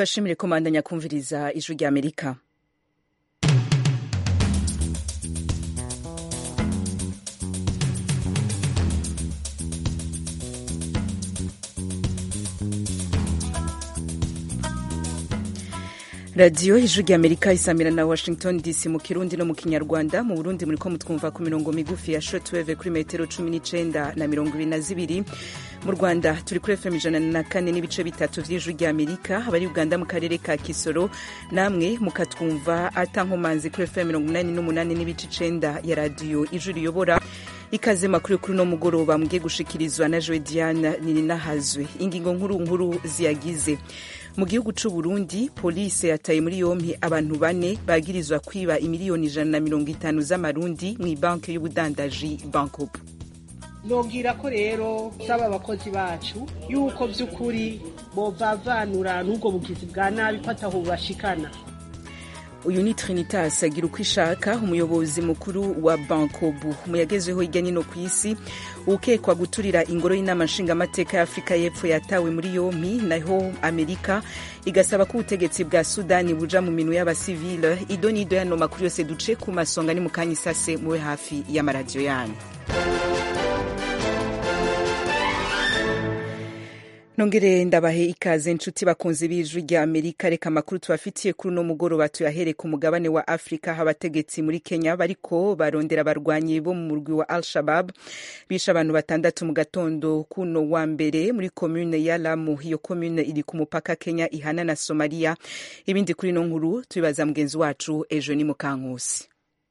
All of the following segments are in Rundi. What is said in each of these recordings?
turashimire komandanya kumviriza ijwi rya amerika radiyo ijwi rya amerika isamira na washington dc mu kirundi no mu kinyarwanda mu burundi muriko mutwumva ku mirongo migufi ya shortwave kuri metero cumi n'icenda na mirongo ibiri na zibiri mu rwanda turi kuri fm ijana na kane n'ibice bitatu vy'ijwi rya amerika abari uganda mu karere ka kisoro namwe mukatwumva ata nkomanzi kuri fm mirongo inani n'umunani n'ibice icenda ya radiyo ijwi riyobora ikaze makuru kuri uno mugoroba mugiye gushikirizwa na joe diane nininahazwe ingingo nkuru nkuru ziyagize mu gihugu c'u Burundi polisi yataye muri yompi abantu bane bagirizwa kwiba imiliyoni ijana na mirongo itanu z'amarundi mw'ibanki y'ubudandaji bankobu nobwira ko rero saba abakozi bacu yuko vy'ukuri bovavanura n'ubwo bugizi bwa nabi ko ataho bashikana uyu ni trinitas agira uko ishaka umuyobozi mukuru wa bankobu mu yagezweho hirya nino ku isi ukekwa guturira ingoro y'inama nshingamateka ya afurika y'epfo yatawe muri yompi naho amerika igasaba ko ubutegetsi bwa sudani buja mu minwe y'abasivile ido n'ido yano makuru yose duce ku masonga ni mu kanya isase mube hafi y'amaradiyo yanyu nongere ndabahe ikaze nshuti bakunzi b'ijwi rya amerika reka amakuru tubafitiye kuri uno mugoroba tuyahere ku mugabane wa afurika aho abategetsi muri kenya bariko barondera abarwanyi bo mu murwi wa al shabab bishe abantu batandatu mu gatondo kuno wa mbere muri komune ya lamu iyo komune iri ku mupaka kenya ihana na somaliya ibindi kuri ino nkuru tubibaza mugenzi wacu ejo ni mukankusi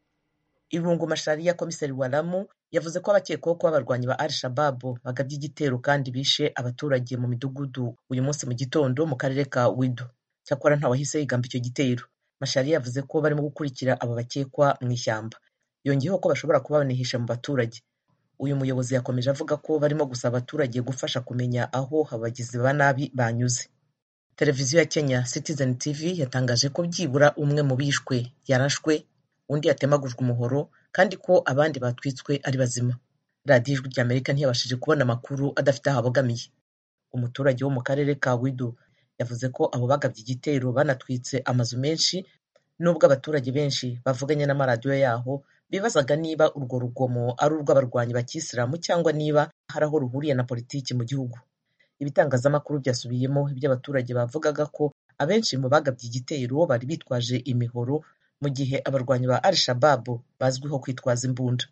ibungu mashariya komiseri wa lamu yavuze ko abakekwaho kuba abarwanyi ba al shababu bagabye igitero kandi bishe abaturage mu midugudu uyu munsi mu gitondo mu karere ka wido cyakora ntawahise yigamba icyo gitero mashari yavuze ko barimo gukurikira aba bakekwa mu ishyamba yongeyeho ko bashobora kuba banihisha mu baturage uyu muyobozi yakomeje avuga ko barimo gusaba abaturage gufasha kumenya aho abagizi ba nabi banyuze televiziyo ya kenya citizen tv yatangaje ko byibura umwe mu bishwe yarashwe undi yatemagujwe umuhoro kandi ko abandi batwitswe ari bazima radiyo ijwi rya amerika ntiyabashije kubona amakuru adafite aho abogamiye umuturage wo mu karere ka wido yavuze ko abo bagabye igitero banatwitse amazu menshi nubwo abaturage benshi bavuganye n'amaradiyo yaho bibazaga niba urwo rugomo ari urw'abarwanyi bakisilamu cyangwa niba hari aho ruhuriye na politiki mu gihugu ibitangazamakuru byasubiyemo ibyo abaturage bavugaga ko abenshi mu bagabye igitero bari bitwaje imihoro mu gihe abarwanyi ba al shababu bazwiho kwitwaza imbunda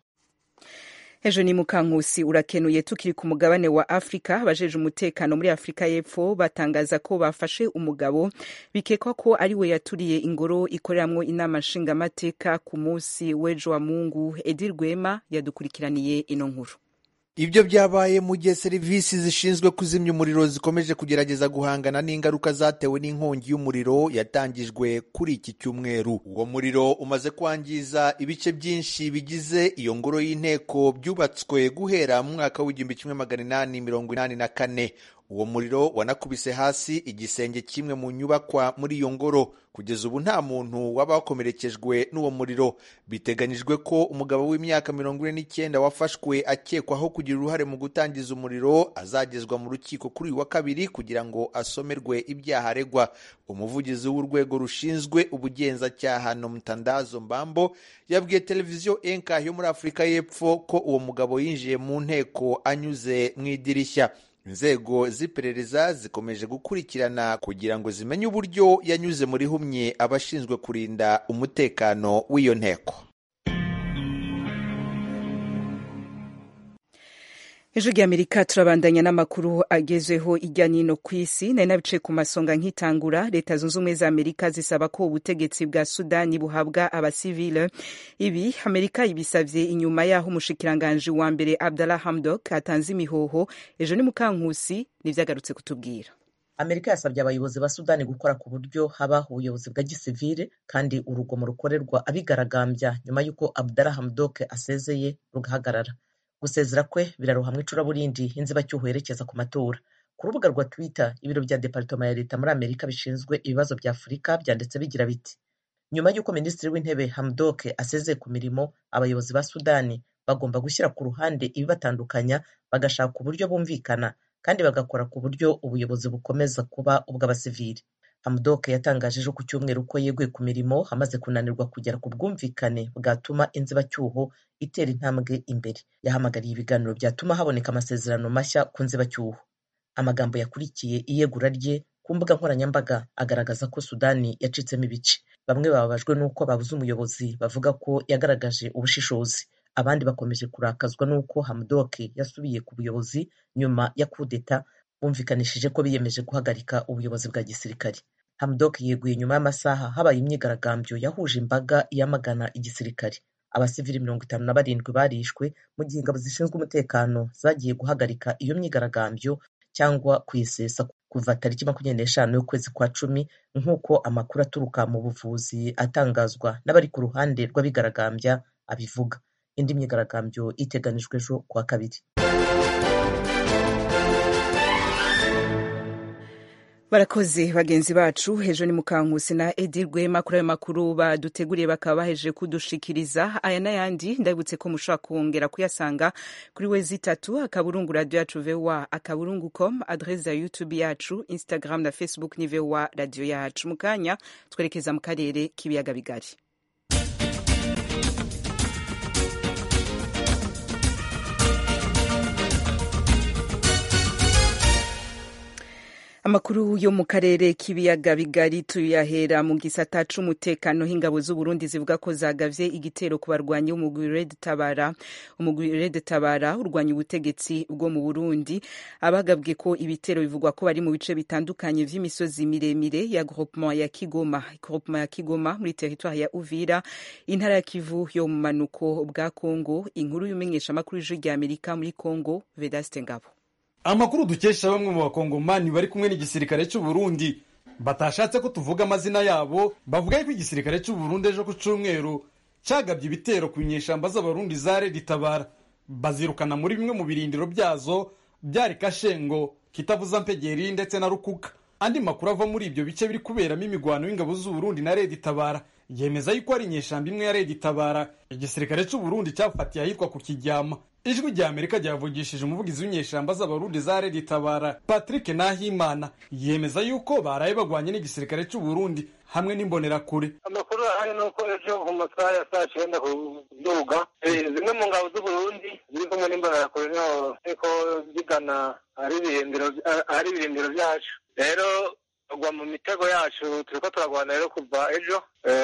ejo ni mukankusi urakenuye tukiri ku mugabane wa afurika abajeje umutekano muri afurika y'epfo batangaza ko bafashe umugabo bikekwa ko ari we yaturiye ingoro ikoreramwo inama nshingamateka ku munsi w'ejo wa mungu edi rwema yadukurikiraniye ino nkuru ibyo byabaye mu gihe serivisi zishinzwe kuzimya umuriro zikomeje kugerageza guhangana n'ingaruka zatewe n'inkongi y'umuriro yatangijwe kuri iki cyumweru uwo muriro umaze kwangiza ibice byinshi bigize iyo ngoro y'inteko byubatswe guhera mu mwaka w'igihumbi kimwe magana inani mirongo inani na kane uwo muriro wanakubise hasi igisenge kimwe mu nyubakwa muri iyo ngoro kugeza ubu nta muntu waba wakomerekejwe n'uwo muriro biteganyijwe ko umugabo w'imyaka mirongo ine n'icyenda wafashwe akekwaho kugira uruhare mu gutangiza umuriro azagezwa mu rukiko kuri uyu wa kabiri kugira ngo asomerwe ibyaha aregwa umuvugizi w'urwego rushinzwe ubugenzacyaha nomtandazo mbambo yabwiye televiziyo enka yo muri afurika y'epfo ko uwo mugabo yinjiye mu nteko anyuze mu idirishya inzego z'iperereza zikomeje gukurikirana kugira ngo zimenye uburyo yanyuze muri humye abashinzwe kurinda umutekano w'iyo nteko ejo ry'amerika turabandanya n'amakuru agezweho ijya n'ino ku isi nari nabicaye ku masonga nk'itangura leta zunze ubumwe za amerika zisaba ko ubutegetsi bwa sudani buhabwa abasivile ibi amerika ibisavye inyuma y'aho umushikiranganji wa mbere abdallah hamdok atanze imihoho ejo ni mukankusi nivyagarutse kutubwira amerika yasabye abayobozi ba sudani gukora ku buryo haba ubuyobozi bwa gisivile kandi urugomo rukorerwa abigaragambya nyuma y'uko abdallah hamdok asezeye rugahagarara gusezera kwe birarohamwa icuraburindi inzibacyuho yerekeza ku matora ku rubuga rwa twitter ibiro bya departoma ya leta muri amerika bishinzwe ibibazo bya afurika byanditse bigira biti nyuma y'uko minisitiri w'intebe hamdok asezeye ku mirimo abayobozi ba sudani bagomba gushyira ku ruhande ibibatandukanya bagashaka uburyo bumvikana kandi bagakora ku buryo ubuyobozi bukomeza kuba ubw'abasivili hamdok yatangaje ejo ku cyumweru ko yeguye ku mirimo amaze kunanirwa kugera ku bwumvikane bwatuma inzibacyuho itera intambwe imbere yahamagariye ibiganiro byatuma haboneka amasezerano mashya ku nzibacyuho amagambo yakurikiye iyegura rye ku mbuga nkoranyambaga agaragaza ko sudani yacitsemo ibice bamwe bababajwe n'uko babuze umuyobozi bavuga ko yagaragaje ubushishozi abandi bakomeje kurakazwa n'uko hamdok yasubiye ku buyobozi nyuma ya kudeta bumvikanishije ko biyemeje guhagarika ubuyobozi bwa gisirikare hamdok yeguye nyuma y'amasaha habaye imyigaragambyo yahuje imbaga yamagana igisirikare abasivili mirongo itanu na barindwi barishwe mu gihe ingabo zishinzwe umutekano zagiye guhagarika iyo myigaragambyo cyangwa kuyisesa kuva tariki makumyabiri n'eshanu y'ukwezi kwa cumi nk'uko amakuru aturuka mu buvuzi atangazwa n'abari ku ruhande rw'abigaragambya abivuga indi myigaragambyo iteganijwe ejo kuwa kabiri barakoze bagenzi bacu ejo ni mukankusi na edi rwema kuri ayo makuru baduteguriye bakaba bahejeje kudushikiriza aya n'ayandi ndabibutse ko mushobora kongera kuyasanga kuri we zitatu akaburungu radiyo yacu vowa akaburungu com adrese ya youtube yacu instagram na facebook ni vowa radiyo yacu mu kanya twerekeza mu karere k'ibiyaga bigari amakuru yo mu karere k'ibiyaga bigari tuyahera mu gisata c'umutekano h'ingabo z'uburundi zivuga ko zagavye igitero ku barwanyi b'umugwi red tabara umugwi red tabara urwanya ubutegetsi bwo mu burundi abagabwe ko ibitero bivugwa ko bari mu bice bitandukanye vy'imisozi miremire ya groupement ya kigoma groupement ya kigoma muri territoire ya uvira intara ya kivu yo mu manuko bwa congo inkuru y'umenyesha amakuru y'ijwi rya amerika muri congo vedaste ngabo amakuru dukesha bamwe mu bakongomani bari kumwe n'igisirikare cy'u Burundi batashatse ko tuvuga amazina yabo bavuga ko igisirikare cy'u Burundi ejo ku cyumweru cyagabye ibitero ku nyeshamba z'abarundi za Red Tabara bazirukana muri bimwe mu birindiro byazo byari Kashengo Kitavuza Mpegeri ndetse na Rukuka andi makuru ava muri ibyo bice biri kuberamo imigwano y'ingabo z'u Burundi na Red Tabara yemeza yuko ari inyeshamba imwe ya Red Tabara igisirikare cy'u Burundi cyafatiye ahitwa ku Kijyama ijwi rya amerika ryavugishije umuvugizi w'inyeshamba z'abarundi za redi tabara patrick nahimana yemeza yuko baraye bagwanye n'igisirikare cy'u Burundi hamwe n'imbonerakure amakuru ahari ni uko ejo mu masaha ya saa cyenda ku duga zimwe mu ngabo z'uburundi ziri kumwe n'imbonerakure niho ariko zigana ahari ibirindiro byacu rero tugwa mu mitego yacu turi ko turagwana rero kuva ejo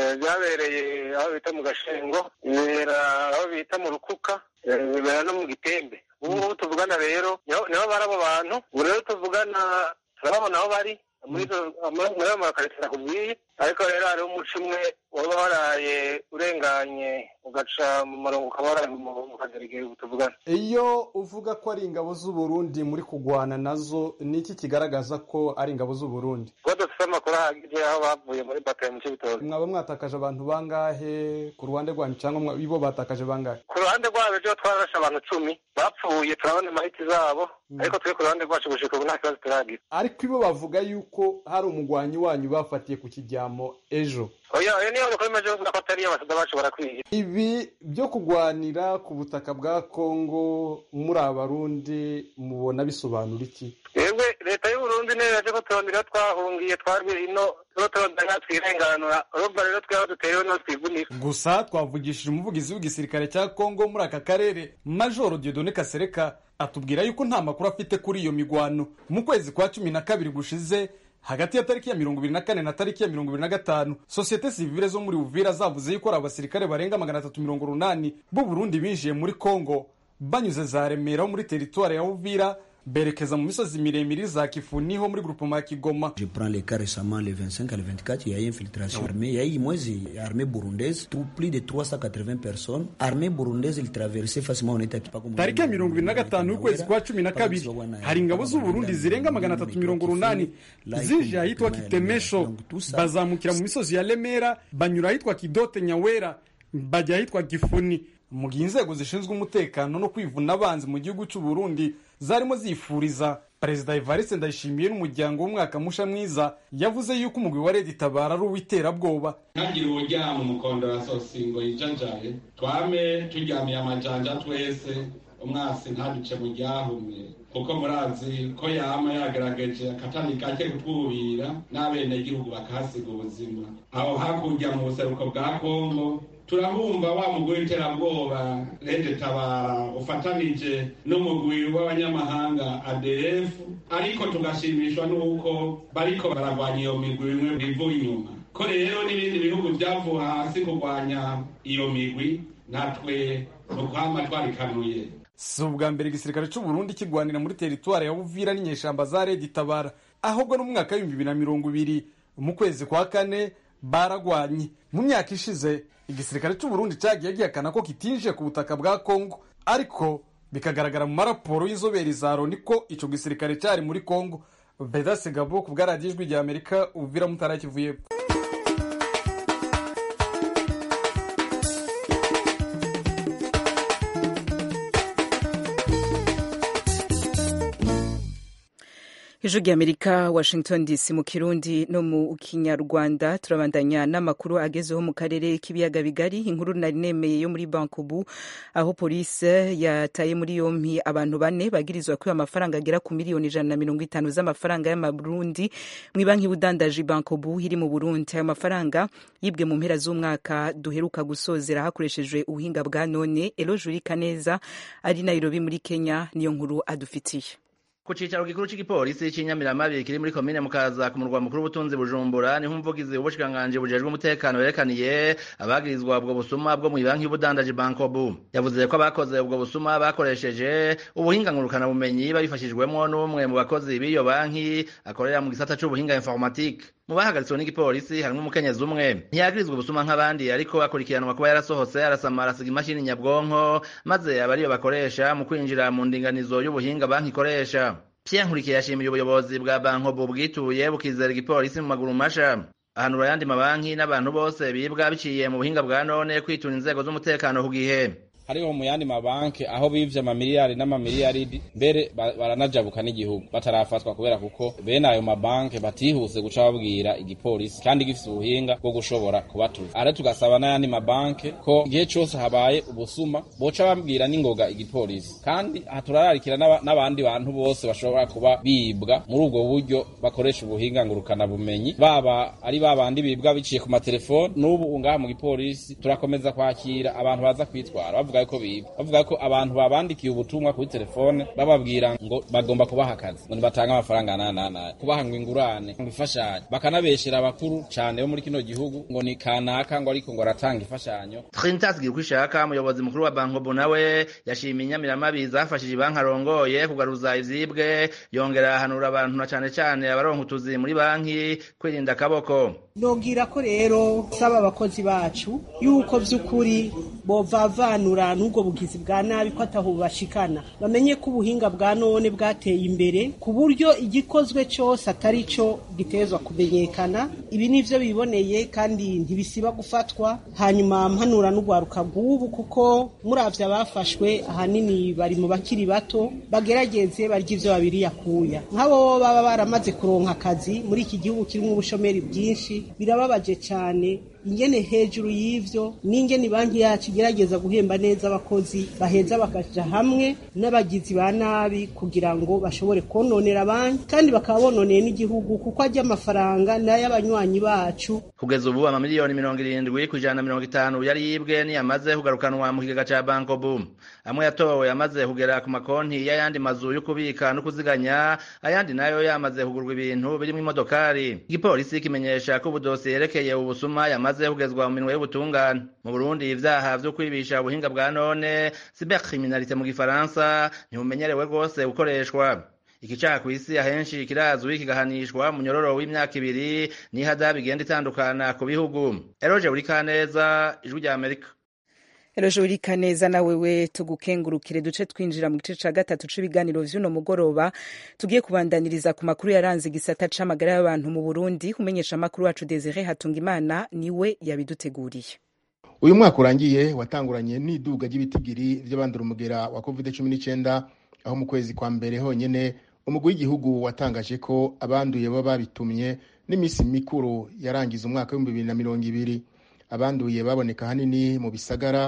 byabereye aho bita mu gashengo bibera aho bita mu rukuka bibera no mu gitembe ubu ngubu tuvugana rero niho bari abo bantu ubu rero tuvugana turababona aho bari muri ayo makaritsiye nakubwiye ariko rero hariho umuco umwe waba waraye urenganye ugaca mu murongo ukaba waraye mu kagerege ubu tuvugana iyo uvuga ko ari ingabo z'u Burundi muri kugwana nazo ni iki kigaragaza ko ari ingabo z'u Burundi kuba dufite amakuru ahagije aho bavuye muri bataye mu cy'ibitoki mwaba mwatakaje abantu bangahe ku ruhande rwanyu cyangwa ibo batakaje bangahe ku ruhande rwabo ejo twararashe abantu cumi bapfuye turabona imahiti zabo ariko twe ku ruhande rwacu gushika ubu nta kibazo turagira ariko ibo bavuga yuko hari umugwanyi wanyu bafatiye ku kijyamo ejo oya oya niyo makuru imaze kuvuga ko atari abasada bacu barakwiye ibi byo kugwanira ku butaka bwa kongo muri abarundi mubona bisobanura iki twebwe leta y'uburundi niyo yaje ko turondera twahungiye twarwe ino tuba turondera twirenganura urumva rero tweho duterewe no twivunika gusa twavugishije umuvugizi w'igisirikare cya kongo muri aka karere majoro diodone kasereka atubwira yuko nta makuru afite kuri iyo migwano mu kwezi kwa cumi na kabiri gushize hagati ya tariki ya mirongo ibiri na kane na tariki ya mirongo ibiri na gatanu sosiyete sivile zo muri uvira zavuze yuko ari abasirikare barenga magana atatu mirongo urunani b'u burundi binjiye muri kongo banyuze za remera ho muri teritwari ya uvira berekeza mu misozi miremire za kifuni ho muri groupement ya kigoma je prends le cas récemment le 25 à le 24 il y a eu infiltration armée il y a eu mwezi armée burundaise tout plus de 380 personnes armée burundaise il traversait facilement on était pas comme tariki ya mirongo ibiri na gatanu y'ukwezi kwa cumi na kabiri hari ingabo z'u Burundi zirenga magana atatu mirongo urunani zije ahitwa kitemesho bazamukira mu misozi ya remera banyura ahitwa kidote nyawera bajya ahitwa gifuni mu gihe inzego zishinzwe umutekano no kwivuna abanzi mu gihugu cy'u Burundi zarimo zifuriza perezida Evariste Ndayishimiye n'umuryango w'umwaka musha mwiza yavuze yuko umugwi wa Red Tabara ari uw'iterabwoba ntagire uburyama umukondo wa sosingo yijanjaye twame turyamiye amajanja twese umwasi ntaduce mu ryahumye kuko murazi ko yama yagaragaje akatani kake kutwubira n'abenegihugu bakahasiga ubuzima aho hakurya mu buseruko bwa kongo turahumva wa mugwi w'iterabwoba rede tabara ufatanije n'umugwi w'abanyamahanga adf ariko tugashimishwa n'uko bariko baragwanya iyo migwi bimwe bivuye inyuma ko rero n'ibindi bihugu vyavuye hasi kurwanya iyo migwi natwe ni ukwama twarikanuye si ubwa mbere igisirikare cy'u Burundi kigwanira muri teritwari ya Buvira n'inyeshamba za Red Tabara ahubwo no mu mwaka w'ibihumbi bibiri na mirongo ibiri mu kwezi kwa kane baragwanye mu myaka ishize igisirikare cy'u Burundi cyagiye gihakana ko kitinjiye ku butaka bwa Kongo ariko bikagaragara mu maraporo y'inzobere za Loni ko ico gisirikare cyari muri Kongo Beda Segabo ku bwa radiyo ijwi rya Amerika Uvira Mutara Kivuye ijwi ry'amerika washington dc mu kirundi no mu kinyarwanda turabandanya n'amakuru agezeho mu karere k'ibiyaga bigari inkuru nari nemeye yo muri bankubu aho polisi yataye muri yompi abantu bane bagirizwa kwiba amafaranga agera ku miliyoni ijana na mirongo itanu z'amafaranga y'amaburundi mu banki y'ubudandaji bankubu iri mu burundi ayo mafaranga yibwe mu mpera z'umwaka duheruka gusozera hakoreshejwe ubuhinga bwa none elo juri kaneza ari nairobi muri kenya niyo nkuru adufitiye ku cicaro gikuru c'igipolisi c'inyamiramabi kiri muri komine mukaza ku murwa mukuru w'ubutunzi bujumbura niho umuvugizi w'ubushikiranganji bujejwe umutekano yerekaniye abagirizwa ubwo busuma bwo mw'ibanki y'ubudandaji bankobu yavuze ko abakoze ubwo busuma bakoresheje ubuhinga ngurukana bumenyi babifashijwemwo n'umwe mu bakozi b'iyo banki akorera mu gisata c'ubuhinga informatique mu bahagaritswe n'igipolisi harimwo umukenyezi umwe ntiyagirizwa ubusuma nk'abandi ariko akurikiranwa kuba yarasohotse arasamara asiga imashini nyabwonko maze aba ariyo bakoresha mu kwinjira mu ndinganizo y'ubuhinga banki ikoresha Pierre Nkurikiye yashimiye ubuyobozi bwa bankobu bwituye bukizera igipolisi mu maguru masha ahanura ayandi mabanki n'abantu bose bibwa biciye mu buhinga bwa none kwitura inzego z'umutekano ku gihe hariho mu yandi mabanki aho bivye amamiliyari n'amamiliyaridi mbere baranajabuka n'igihugu batarafatwa kubera kuko bene ayo mabanki batihuse guca babwira igipolisi kandi gifise ubuhinga bwo gushobora kubatuza ara tugasaba n'ayandi mabanki ko igihe cose habaye ubusuma boca babwira n'ingoga igipolisi kandi turararikira n'abandi bantu bose bashobora kuba bibwa muri ubwo buryo bakoresha ubuhinga ngurukana bumenyi baba ari babandi bibwa biciye ku matelefoni n'ubu ngaha mu gipolisi turakomeza kwakira abantu baza kwitwara bavuga ko biba bavuga ko abantu babandikiye ubutumwa kuri telefone bababwira ngo bagomba kubaha akazi ngo nibatange amafaranga nanana kubaha ngo ingurane ngo ifashanyo bakanabeshera abakuru cane bo muri kino gihugu ngo ni kanaka ngo ariko ngo aratanga imfashanyo Trinitas Girkwishaka umuyobozi mukuru wa Bankobo nawe yashimiye inyamiramabi zafashije ibanki arongoye kugaruza ivyibwe yongera ahanura abantu na cane cane abaronka utuzi muri banki kwirinda akaboko nobwira ko rero saba abakozi bacu yuko vy'ukuri bovavanura n'ubwo bugizi bwa nabi ko ataho bashikana bamenye ko ubuhinga bwa none bwateye imbere ku buryo igikozwe cyose atari cyo gitezwa kumenyekana ibi nivyo biboneye kandi ntibisiba gufatwa hanyuma mpanura n'ugwaruka bw'ubu kuko muravye abafashwe ahanini bari mu bakiri bato bagerageze barya ivyo babiri yakuya nk'abo baba baramaze kuronka akazi muri iki gihugu kirimo ubushomeri bwinshi birababaje cyane ingene hejuru y'ivyo n'ingene banki yacu igerageza guhemba neza abakozi baheza bakaja hamwe n'abagizi ba nabi kugira ngo bashobore kononera banki kandi bakaba bononeye n'igihugu kuko ajya amafaranga n'ay'abanywanyi bacu kugeza ubu amamiliyoni mirongo irindwi ku ijana na mirongo itanu yari yibwe niyamaze kugarukanwa mu kigega ca banko boom amwe yatowe yamaze kugera ku makonti y'ayandi mazu yo kubika no kuziganya ayandi nayo yamaze kugurwa ibintu birimwo imodokari igipolisi kimenyesha ko ubudosiye yerekeye ubusuma yamaze bimaze kugezwa mu minwe y'ubutungane mu Burundi ivyaha vyo kwibisha ubuhinga bwa none cybercriminalité mu gifaransa ntibumenyerewe rwose gukoreshwa iki caha kw'isi ahenshi kirazwi kigahanishwa mu nyororo w'imyaka ibiri n'ihadabu igenda itandukana ku bihugu eroje buri kaneza ijwi rya amerika Eroje urika neza na wewe tugukengurukire duce twinjira mu gice ca gatatu c'ibiganiro vy'uno mugoroba tugiye kubandaniriza ku makuru yaranze igisata c'amagara y'abantu mu Burundi umenyesha amakuru wacu Desire Hatungimana niwe yabiduteguriye uyu mwaka urangiye watanguranye n'iduga ry'ibitigiri vy'abandura umugera wa covid cumi n'icyenda aho mu kwezi kwa mbere honyene umugwi w'igihugu watangaje ko abanduye baba babitumye n'iminsi mikuru yarangiza umwaka w'ibihumbi bibiri na mirongo ibiri abanduye baboneka hanini mu bisagara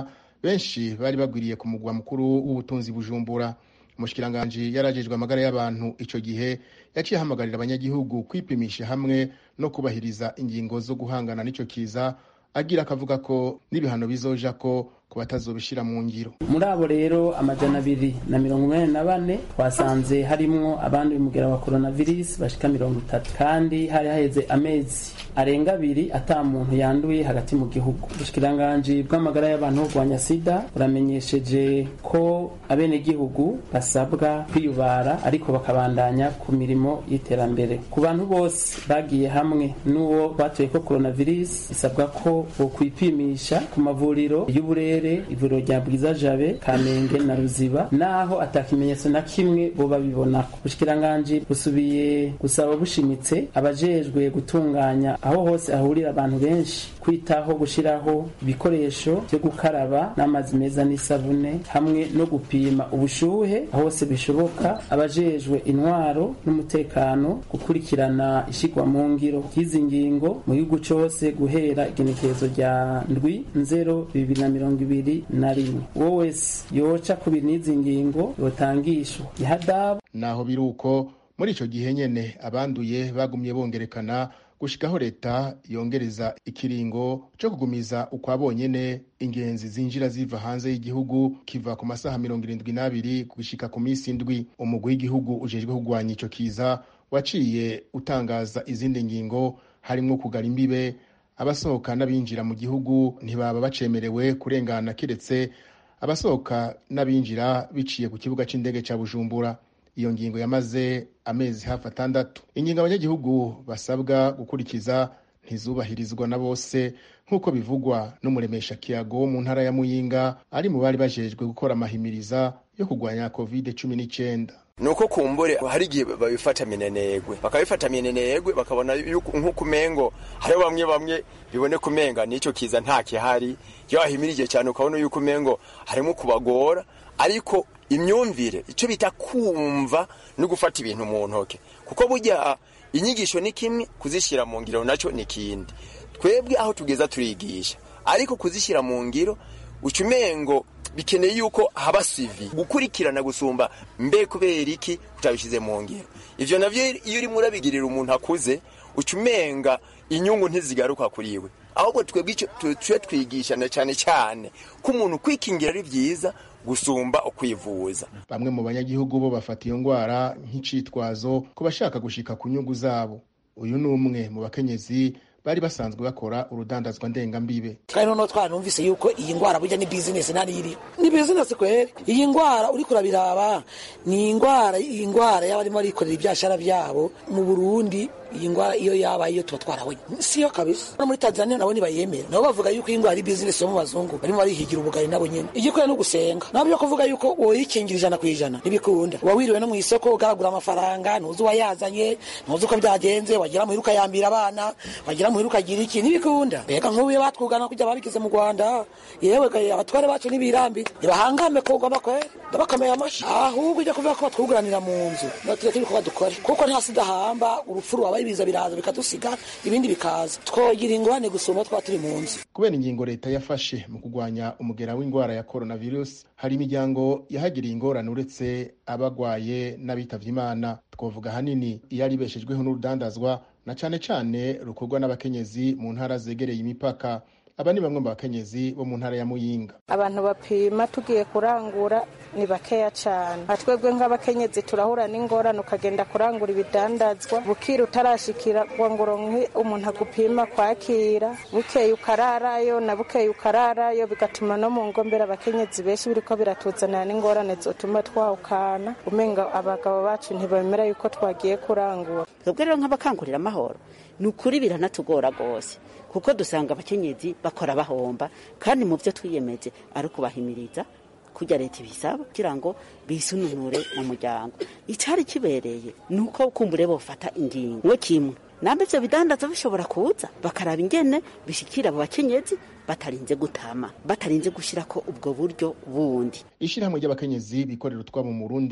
benshi bari bagwiriye ku mugwa mukuru w'ubutunzi bujumbura umushikiranganji yarajejwe amagara y'abantu ico gihe yaciye ahamagarira abanyagihugu kwipimisha hamwe no kubahiriza ingingo zo guhangana n'ico kiza agira akavuga ko n'ibihano bizoja ko ku batazobishira mu ngiro muri abo rero amajana abiri na mirongo umunani na bane twasanze harimwo abandi umugera wa coronavirus bashika mirongo itatu kandi hari haheze amezi arenga abiri ata muntu yanduye hagati mu gihugu ubushikiranganji bw'amagara y'abantu bo kurwanya sida buramenyesheje ko abenegihugu basabwa kwiyubara ariko bakabandanya ku mirimo y'iterambere ku bantu bose bagiye hamwe n'uwo batoye ko coronavirus bisabwa ko bokwipimisha ku mavuriro y'uburere ivuriro rya bwiza jabe kamenge na ruziba naho atakimenyetso na kimwe boba bibonako ubushikiranganji busubiye gusaba bushimitse abajejwe gutunganya aho hose hahurira abantu benshi kwitaho gushiraho ibikoresho byo gukaraba n'amazi meza n'isabune hamwe no gupima ubushuhe aho hose bishoboka abajejwe intwaro n'umutekano gukurikirana ishigwa mu ngiro ry'izi ngingo mu gihugu cose guhera igenekerezo rya ndwi nzero bibiri na mirongo ibiri na rimwe uwo wese yoca ku bintu n'izi ngingo yotangishwa ihadabu naho biri uko muri ico gihe nyene abanduye bagumye bongerekana gushikaho leta yongereza ikiringo co kugumiza ukwa bonyene ingenzi zinjira ziva hanze y'igihugu kiva ku masaha mirongo irindwi n'abiri gushika ku minsi indwi umugwi w'igihugu ujejwe kugwanya ico kiza waciye utangaza izindi ngingo harimwo kugara imbibe abasohoka n'abinjira mu gihugu ntibaba bacemerewe kurengana keretse abasohoka n'abinjira biciye ku kibuga c'indege ca bujumbura iyo ngingo yamaze amezi hafi atandatu ingingo abanyagihugu basabwa gukurikiza ntizubahirizwa na bose nk'uko bivugwa n'umuremesha kiyago wo mu ntara ya muyinga ari mu bari bajejwe gukora amahimiriza yo kurwanya covid cumi n'icyenda nuko kumbure hari igihe babifata minenegwe bakabifata minenegwe bakabona nk'uko umengo hariho bamwe bamwe biboneka umenga n'icyo kiza nta kihari iyo wahimirije cyane ukabona yuko umengo harimo kubagora ariko imyumvire icyo bita kumva no gufata ibintu mu ntoke kuko burya inyigisho ni kimwe kuzishyira mu ngiro nacyo ni ikindi twebwe aho tugeza turigisha ariko kuzishyira mu ngiro uca umengo bikeneye yuko haba sivi gukurikirana gusumba mbe kubera iki utabishyize mu ngiro ivyo navyo iyo urimo urabigirira umuntu akuze uca umenga inyungu ntizigaruka kuri we ahubwo twebwe tuje twigishana cyane cyane ko umuntu kwikingira ari byiza gusumba ukwivuza bamwe mu banyagihugu bo bafata iyo ndwara nk'icitwazo ku bashaka gushika ku nyungu zabo uyu ni umwe mu bakenyezi bari basanzwe bakora urudandazwa ndengambibe kandi noneho twaranumvise yuko iyi ndwara burya ni bizinesi ntariri ni bizinesi kweri iyi ndwara uriko urabiraba ni indwara iyi ndwara y'abarimo barikorera ibyashara byabo mu burundi iyi ndwara iyo yaba iyo tuba twarabonye siyo kabisa no muri tanzania nabo ntibayemera nabo bavuga yuko iyi ndwara ari bizinesi yo mu bazungu barimo barihigira ubugari nabo nyene igikwiye no gusenga nabo byo kuvuga yuko woyikingira ijana ku ijana ntibikunda uba wiriwe no mu isoko ugaragura amafaranga ntuzi uwayazanye ntuzi uko byagenze wagira muhira ukayambira abana wagira muhira ukagira iki ntibikunda mbega nk'ubu iyo batwugana kujya babigize mu rwanda yewe abatware bacu ntibirambire ntibahangame kugoma kweri ndabakomeye amashi ahubwo ujya kuvuga ko batwuguranira mu nzu tureke ibikorwa dukore kuko nta sida hamba urupfu ruba ibiza biraza bikadusiga ibindi bikaza twogira ingorane gusumba twaba turi mu nzu kubera ingingo leta yafashe mu kurwanya umugera w'indwara ya coronavirus hari imiryango yahagiriye ingorane uretse abagwaye n'abitavye imana twavuga ahanini iyo ari ibeshejweho n'urudandazwa na cane cane rukorwa n'abakenyezi mu ntara zegereye imipaka aba ni bamwe mu bakenyezi bo mu ntara ya muyinga abantu bapima tugiye kurangura ni bakeya cyane twebwe nk'abakenyezi turahura n'ingorane ukagenda kurangura ibidandazwa bukira utarashikira ngo ronke umuntu agupima kwakira bukeye ukararayo na bukeye ukararayo bigatuma no mu ngombera abakenyezi benshi biriko biratuzanira n'ingorane zotuma twawukana umenga abagabo bacu ntibemera yuko twagiye kurangura twebwe rero nk'abakangurira amahoro ni ukuri biranatugora rwose kuko dusanga abakenyezi bakora bahomba kandi mu byo twiyemeje ari ukubahimiriza kujya leta ibisaba kugira ngo bisununure mu muryango icyari kibereye ni uko kumbure bofata ingingo kimwe nambe ivyo bidandaza bishobora kuza bakaraba ingene bishikira abo bakenyezi batarinze gutama batarinze gushirako ubwo buryo bundi ishirahamwe ry'abakenyezi bikorera utwabo mu Burundi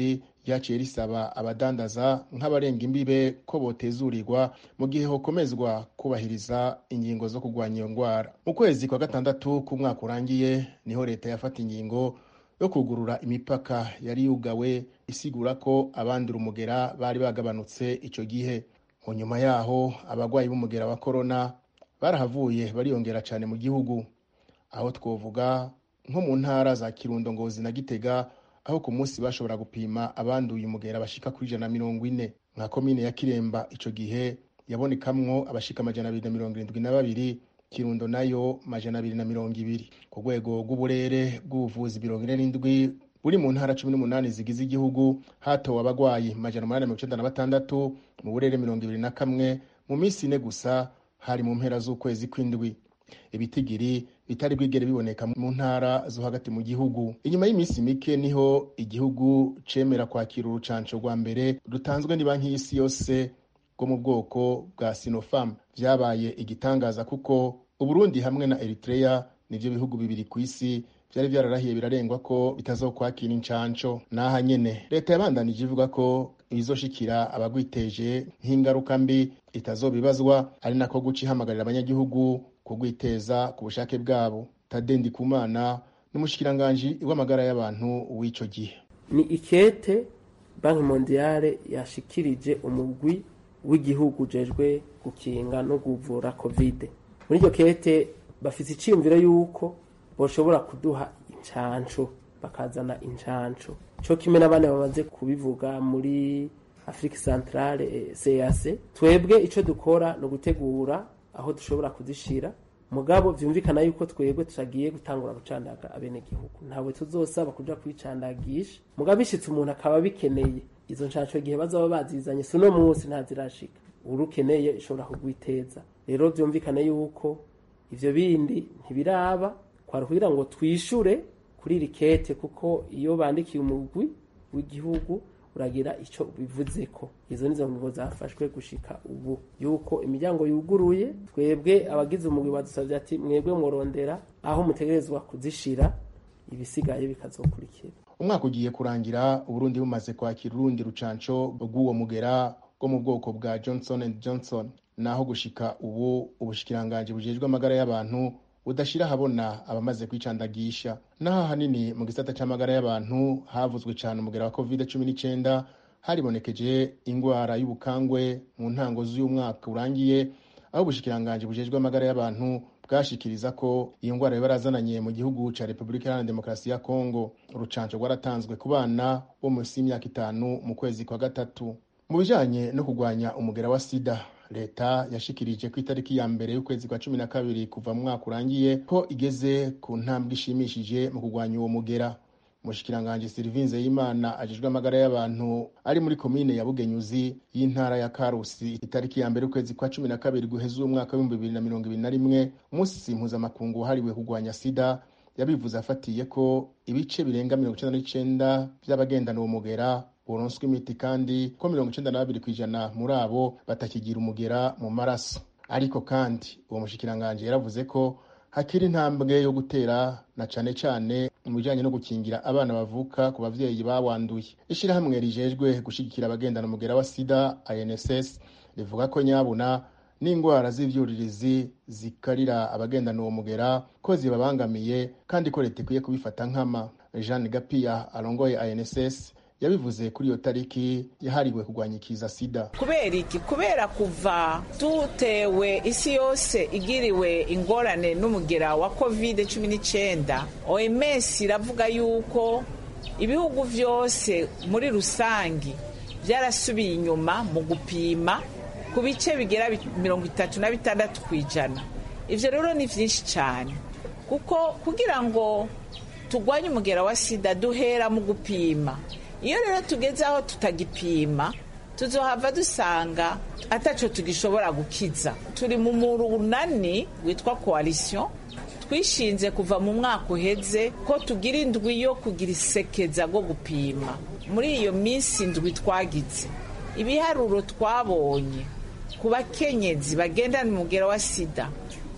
ryaciye risaba abadandaza nk'abarenga imbibe ko botezurirwa mu gihe hokomezwa kubahiriza ingingo zo kurwanya iyo ndwara mu kwezi kwa gatandatu k'umwaka urangiye niho leta yafata ingingo yo kugurura imipaka yari yugawe isigura ko abandura umugera bari bagabanutse icyo gihe mu nyuma yaho abarwayi b'umugera wa korona barahavuye bariyongera cyane mu gihugu aho twovuga nko mu ntara za kirundo ngozi na gitega aho ku munsi bashobora gupima abanduye umugera bashika kuri ijana na mirongo ine nka komine ya kiremba icyo gihe yabonekamwo abashika amajana abiri na mirongo irindwi na babiri kirundo nayo majana abiri na mirongo ibiri ku rwego rw'uburere bw'ubuvuzi mirongo ine n'indwi buri mu ntara cumi n'umunani zigize igihugu hatowe abagwayi majana umunani mirongo icenda na batandatu mu burere mirongo ibiri na kamwe mu minsi ine gusa hari mu mpera z'ukwezi kw'indwi ibitigiri bitari bwigere biboneka mu ntara zo hagati mu gihugu inyuma y'iminsi mike niho igihugu cemera kwakira urucanco rwa mbere rutanzwe ni banki y'isi yose rwo mu bwoko bwa sinopharm vyabaye igitangaza kuko uburundi hamwe na eritrea nivyo bihugu bibiri ku isi vyari vyararahiye birarengwa ko bitazokwakira incanco n'aha nyene leta yabandanije ivuga ko ibizoshikira abagwiteje nk'ingaruka mbi itazobibazwa ari nako guca ihamagarira abanyagihugu kugwiteza ku bushake bwabo tade ndikumana n'umushikiranganji w'amagara y'abantu w'ico gihe ni ikete banki mondiale yashikirije umugwi w'igihugu ujejwe gukinga no kuvura kovide muri iryo kete bafite iciyumviro y'uko boshobora kuduha incanco bakazana incanco co kimwe n'abandi bamaze kubivuga muri afurika centrale cac twebwe ico dukora ni ugutegura aho dushobora kuzishira mugabo vyumvikana yuko twebwe tutagiye gutangura gucandaga abenegihugu ntabwo tuzosaba kuja kwicandagisha mugabo bishitse umuntu akaba bikeneye izo ncanco igihe bazaba bazizanye si uno munsi ntazirashika urukeneye ishobora kugwiteza rero vyumvikane yuko ivyo bindi ntibiraba kwari kugira ngo twishure kuri iri kete kuko iyo bandikiye umugwi w'igihugu uragira ico bivuzeko izo nizo ngingo zafashwe gushika ubu yuko imiryango yuguruye twebwe abagize umugwi badusavye ati mwebwe mworondera aho mutegerezwa kuzishira ibisigaye bikazokurikira umwaka ugiye kurangira uburundi bumaze kwakira urundi rucanco rw'uwo mugera bwo mu bwoko bwa johnson and johnson naho gushika ubu ubushikiranganji bujejwe amagara y'abantu budashira habona abamaze kwicandagisha naho ahanini mu gisata c'amagara y'abantu havuzwe cane umugera wa covid cumi n'icenda haribonekeje ingwara y'ubukangwe mu ntango z'uyu mwaka urangiye aho ubushikiranganji bujejwe amagara y'abantu bwashikiriza ko iyo ngwara yabarazananye mu gihugu ca repubulika iharanira demokarasi ya kongo urucanco rwaratanzwe ku bana bo munsi y'imyaka itanu mu kwezi kwa gatatu mu bijanye no kurwanya umugera wa sida leta yashikirije ku itariki ya mbere y'ukwezi kwa cumi na kabiri kuva mu mwaka urangiye ko igeze ku ntambwe ishimishije mu kurwanya uwo mugera umushikiranganji silivinze y'imana ajejwe amagara y'abantu ari muri komine ya bugenyuzi y'intara ya karusi itariki ya mbere y'ukwezi kwa cumi na kabiri guheza uwo mwaka w'ibihumbi bibiri na mirongo ibiri na rimwe umunsi mpuzamakungu wahariwe kurwanya sida yabivuze afatiye ko ibice birenga mirongo icenda n'icenda vy'abagendana uwo mugera boronswa imiti kandi ko mirongo icenda na babiri kw'ijana muri abo batakigira umugera mu maraso ariko kandi uwo mushikiranganji yaravuze ko hakiri intambwe yo gutera na cane cane mu bijanye no gukingira abana bavuka ku bavyeyi bawanduye ishirahamwe rijejwe gushigikira abagendana umugera wa sida inss rivuga ko nyabuna n'indwara z'ivyuririzi zikarira abagendana uwo mugera ko zibabangamiye kandi ko leta ikwiye kubifata nkama jeanne gapiya arongoye inss yabivuze kuri iyo tariki yahariwe kurwanya ikiza sida kubera iki kubera kuva dutewe isi yose igiriwe ingorane n'umugera wa covid cumi n'icyenda oms iravuga yuko ibihugu byose muri rusange byarasubiye inyuma mu gupima ku bice bigera mirongo itatu na bitandatu ku ijana ibyo rero ni byinshi cyane kuko kugira ngo turwanye umugera wa sida duhera mu gupima iyo rero tugeze aho tutagipima tuzohava dusanga ataco tugishobora gukiza turi mu murunani witwa coalition twishinze kuva mu mwaka uheze ko tugira indwi yo kugira isekeza rwo gupima muri iyo minsi indwi twagize ibiharuro twabonye ku bakenyezi bagendana umugera wa sida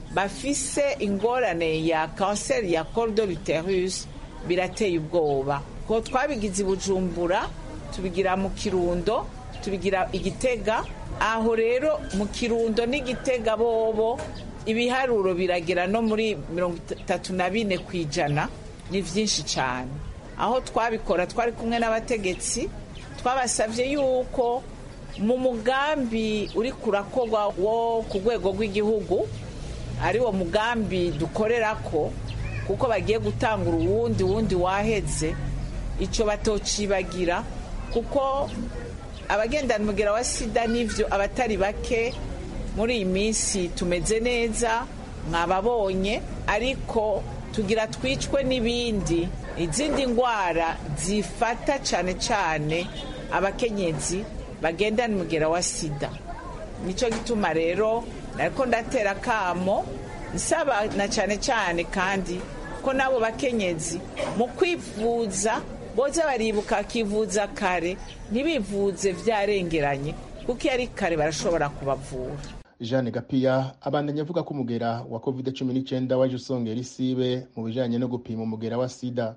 bafise ingorane ya kanseri ya col de l'uterus birateye ubwoba ko twabigize i bujumbura tubigira mu kirundo tubigira igitega aho rero mu kirundo n'igitega bobo ibiharuro biragera no muri mirongo itatu na bine ku ijana ni byinshi cyane aho twabikora twari kumwe n'abategetsi twabasabye yuko mu mugambi uri kurakorwa wo ku rwego rw'igihugu ari wo mugambi dukorera ko kuko bagiye gutangura uwundi wundi waheze icyo batocibagira kuko abagendana umugera wa sida n'ibyo abatari bake muri iyi minsi tumeze neza mwababonye ariko tugira twicwe n'ibindi izindi ndwara zifata cyane cyane abakenyezi bagendana umugera wa sida nicyo gituma rero ariko ndatera akamo nsaba na cyane cyane kandi ko n'abo bakenyezi mu kwivuza boza baribuka bakivuza kare ntibivuze byarengeranye kuko iyo ari kare barashobora kubavura jeanne gapiya abandanya avuga ko umugera wa covid cumi n'icyenda waje usongera isibe mu bijyanye no gupima umugera wa sida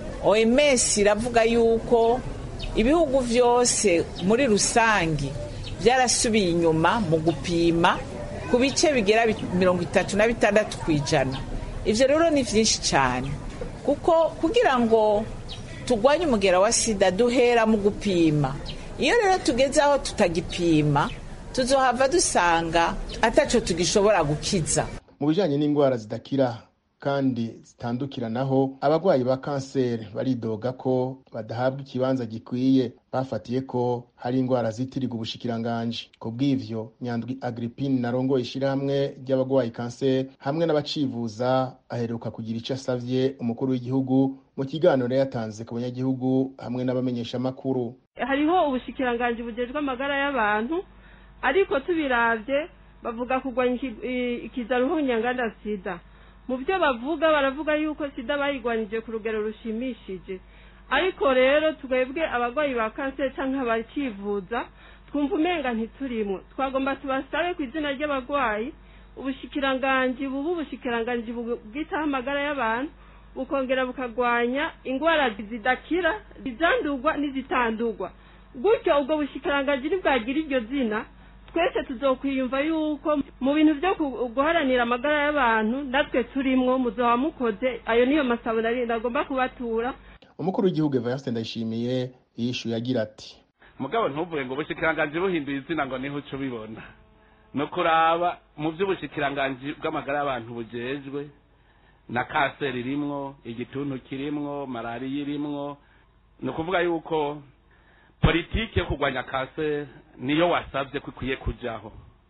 oms iravuga yuko ibihugu byose muri rusange byarasubiye inyuma mu gupima ku bice bigera mirongo itatu na bitandatu ku ijana ibyo rero ni byinshi cyane kuko kugira ngo turwanye umugera wa sida duhera mu gupima iyo rero tugeze aho tutagipima tuzohava dusanga ataco tugishobora gukiza mu bijyanye n'indwara zidakira kandi zitandukiranaho abarwayi ba kanseri baridoga ko badahabwa ikibanza gikwiye bafatiye ko hari indwara zitirirwa ubushikiranganji ku bw'ivyo nyandwi agripine narongoye ishyirahamwe ry'abarwayi kanseri hamwe n'abacivuza aheruka kugira icyo asavye umukuru w'igihugu mu kiganiro yatanze ku banyagihugu hamwe n'abamenyeshamakuru hariho ubushikiranganji bugejwe amagara y'abantu ariko tubiravye bavuga kurwanya ikiza ruhunyanganda sida mu byo bavuga baravuga yuko sida bayigwanyije ku rugero rushimishije ariko rero twebwe abarwayi ba kanseri cyangwa abakivuza twumva umenga ntiturimwo twagomba tubasabe ku izina ry'abarwayi ubushikiranganji bubu ubushikiranganji bwitaho amagara y'abantu bukongera bukarwanya indwara zidakira izandurwa n'izitandurwa gutyo ubwo bushikiranganji ntibwagira iryo zina twese tuzokwiyumva yuko mu bintu byo guharanira amagara y'abantu natwe turimwo muzoba mukoze ayo niyo masabune ari agomba kubatura umukuru w'igihugu evariste ndayishimiye yishuye agira ati mugabo ntuvuge ngo ubushikiranganji buhinduye izina ngo niho uca ubibona ni ukuraba mu by'ubushikiranganji bw'amagara y'abantu bujejwe na kanseri irimwo igituntu kirimwo malariya irimwo ni ukuvuga yuko politiki yo kurwanya kanseri niyo wasabye ko ikwiye kujyaho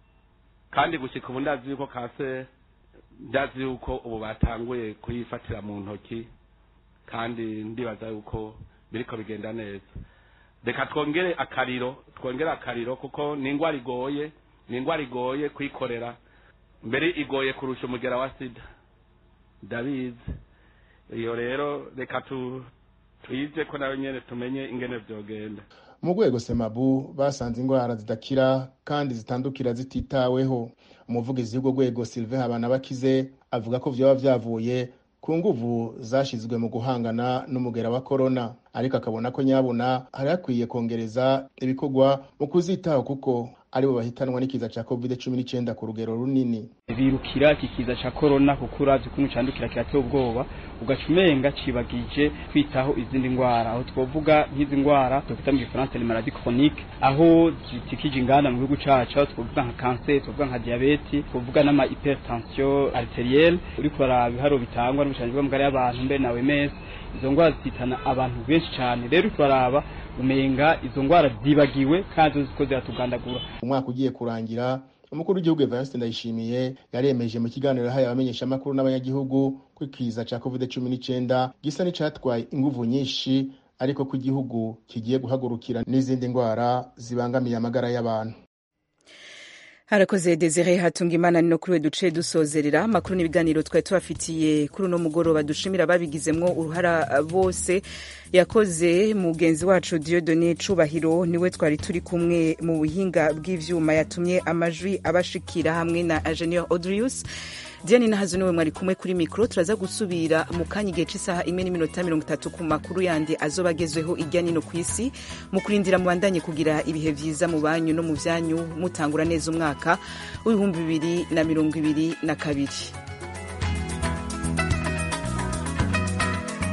kandi gushyika ubu ndazi yuko kanseri ndazi yuko ubu batanguye kuyifatira mu ntoki kandi ndibaza yuko biriko bigenda neza reka twongere akariro twongere akariro kuko ni indwara igoye ni indwara igoye kuyikorera mbere igoye kurusha umugera wa sida ndabizi iyo rero reka tuyize ko nawe nyine tumenye ingene byogenda mu rwego semabu basanze indwara zidakira kandi zitandukira zititaweho umuvugizi w'urwo rwego sylvain habanabakize avuga ko byaba byavuye ku nguvu zashyizwe mu guhangana n'umugera wa korona ariko akabona ko nyabuna hari hakwiye kongereza ibikorwa mu kuzitaho kuko aribo bahitanwa n'ikiza cya covid cumi n'icyenda ku rugero runini birukira iki kiza cya korona kuko uravye ukuntu candukira kirateye ubwoba ugaca umenga cibagije kwitaho izindi ndwara aho twovuga nk'izi ndwara twokwita mu gifaransa ni maladie chronique aho zitikije inganda mu gihugu cacu aho twovuga nka kanseri twovuga nka diabete twovuga n'ama hypertension arterielle uriko uraraba ibiharuro bitangwa n'ubushanji bw'amagara y'abantu mbere na OMS izo ndwara zitana abantu benshi cyane rero uriko uraraba umenga izo ndwara zibagiwe kandi ziko ziratugandagura umwaka ugiye kurangira umukuru w'igihugu evariste ndayishimiye yaremeje mu kiganiro yahaye abamenyeshamakuru n'abanyagihugu ko ikiza cya covid cumi n'icyenda gisa n'icyatwaye inguvu nyinshi ariko ko igihugu kigiye guhagurukira n'izindi ndwara zibangamiye amagara y'abantu harakoze desire hatunga imana no kuri we duce dusozerera amakuru n'ibiganiro twari tubafitiye kuri uno mugoroba dushimira ababigizemwo uruhara bose yakoze mugenzi wacu diodone cubahiro niwe twari turi kumwe mu buhinga bw'ivyuma yatumye amajwi abashikira hamwe na ingenieur audrius diane nahazo niwe mwari kumwe kuri mikoro turaza gusubira mu kanya igihe cy'isaha imwe n'iminota mirongo itatu ku makuru yandi azoba agezweho irya nino ku isi mu kurindira mubandanye kugira ibihe vyiza mu banyu no mu vyanyu mutangura neza umwaka w'ibihumbi bibiri na mirongo ibiri na kabiri